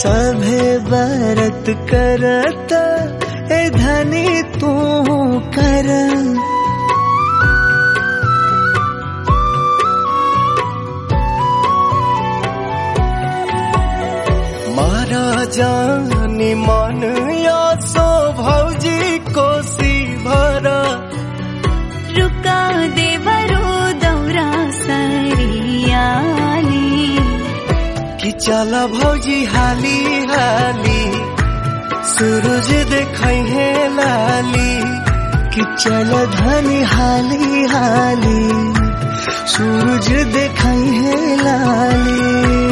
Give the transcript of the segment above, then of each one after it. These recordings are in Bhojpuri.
सभे बरत करत ए धनी तू कर मारा जानी मन या सो भौजी कोसी भरा रुका देवरो दौरा सरियाली कि चल भौजी हाली हाली सूरज देखै है लाली कि चल धनी हाली हाली सूरज देखै है लाली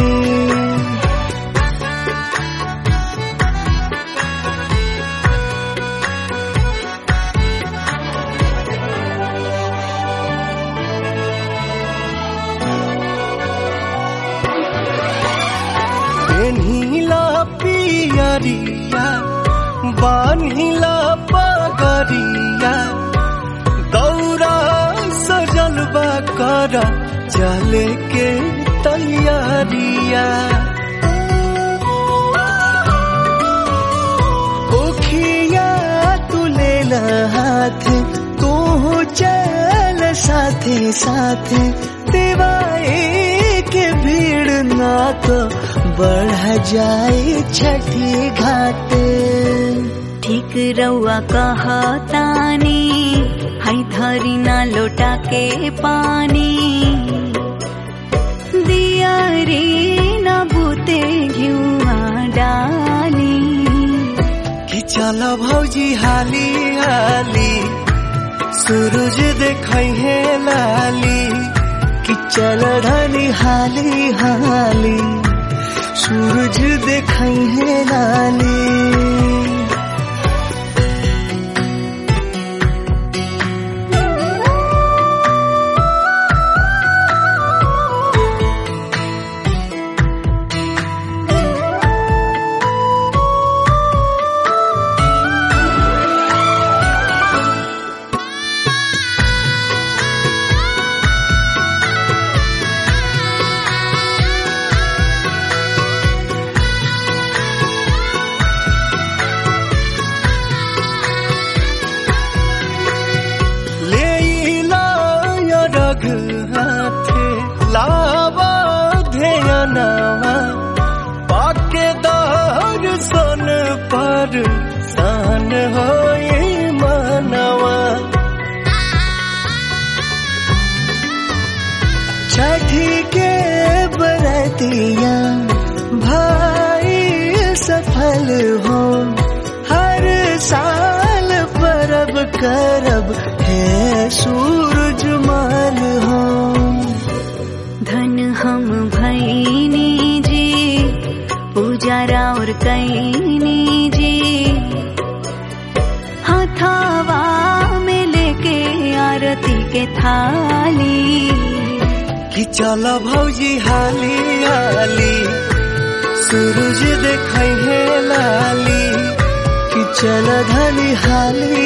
पेन्हिला पियरिया बान्हिला पगरिया दौरा सजल बा कर चले के तैयारिया ओखिया तू ले हाथ तू चल साथे साथे दिवाई के भीड़ ना तो बढ़ जाए छठी घाट ठीक रउआ कहतानी है धरी ना लोटा के पानी दिया रे न बूते घिउआ डाली कि चल भौजी हाली हाली सूरज देखै है लाली कि चल धनी हाली हाली सूरज देखै है लाली लेला या रघ हाथे लावा ध्यानवा पाके दर्शन पर सान होए मनवा छठी के बरतिया भाई सफल हो हर साल परब करब है सूरज माल हो धन हम भैनी जी पूजारा और कैनी जी हथावा में लेके आरती के थाली कि चल भौजी हाली हाली सूरज देखै है लाली कि चल धनी हाली